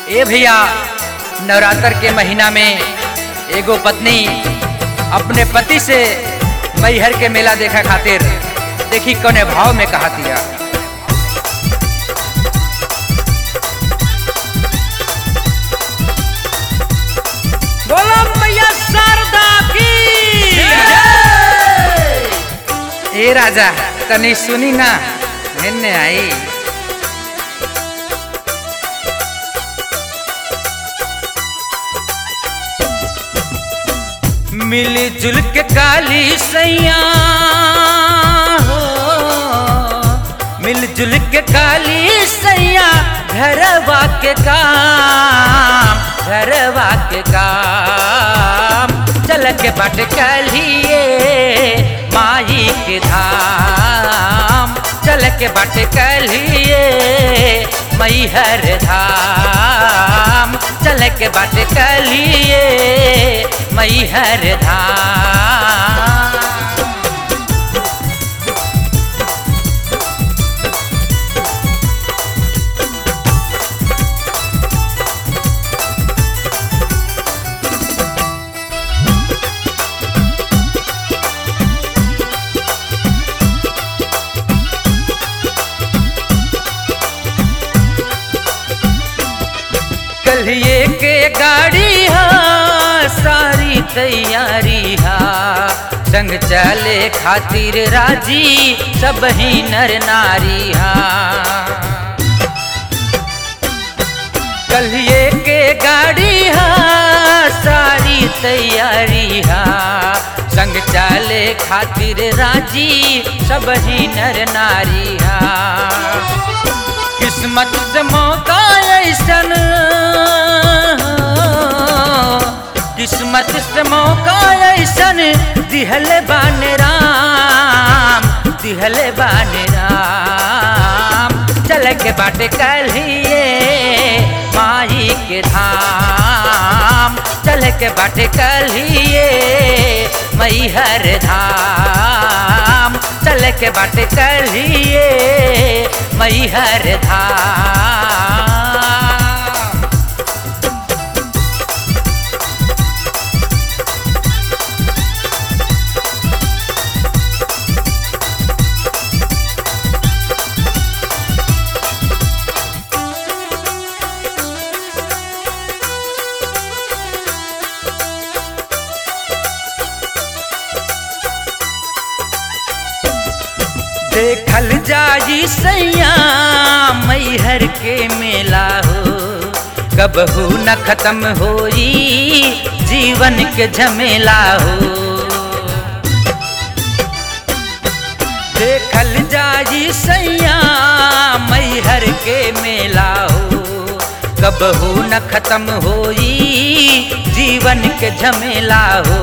ए भैया नवरात्र के महीना में एगो पत्नी अपने पति से मैहर के मेला देखा खातिर देखी कौने भाव में कहा दिया बोलो मैया शारदा की ए राजा तनी सुनी ना हेने आई मिलजुल के काली सैया हो मिलजुल के काली सैया घरवा के काम घरवा के काम चल के बट कलिए माई के धाम चल के बट कलिए मैहर धाम चल के बट कलिए मैहर धाम कलिए के गाड़ी हा सारी तैयारी हा संग चले खातिर राजी सब ही नर नारी हा कलिए के गाड़ी हा सारी तैयारी हा संग चले खातिर राजी सब ही नर नारी हा किस्मत से मौका ऐसन किस्मत से मौका ऐसन दिहल बान राम दिहल बान राम चल के बाटे कलिए माई के धाम चल के बाटे कलिए मैहर धाम चल के बाटे कलिए मैहर धाम देखल जाई सैया मैहर के मेला हो कबहू न खत्म होई जीवन के झमेला हो देखल जाई सैया मैहर के मेला हो कबहू न खत्म होई जीवन के झमेला हो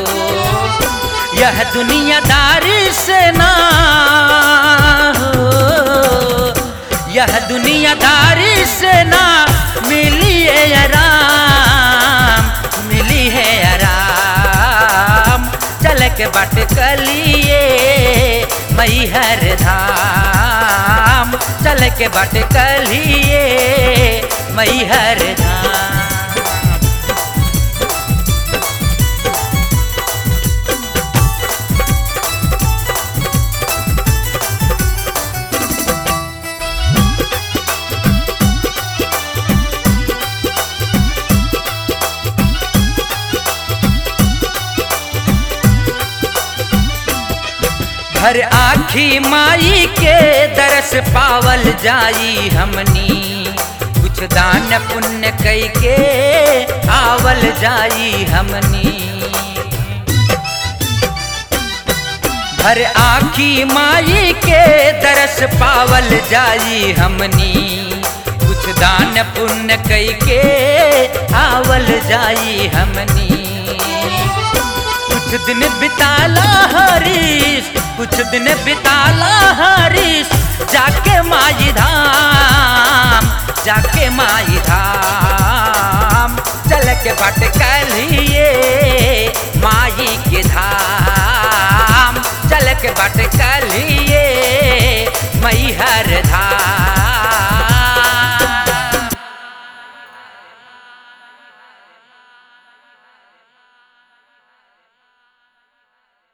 यह दुनियादारी से ना हो यह दुनियादारी से ना मिली है आराम मिली है आराम चल के बट कलिए मैहर धाम चल के बट कलिए मैहर धाम हर आखी माई के दरस पावल जाई हमनी कुछ दान पुण्य कई के आवल जाई हमनी हर आखी माई के दरस पावल जाई हमनी कुछ दान पुण्य कई के आवल जाई हमनी कुछ दिन बिताला हरीश कुछ दिन बिताला हरीश जाके माई धाम जाके माई धाम चल के बट कलिए माई के धाम चल के बट कलिए मैहर धाम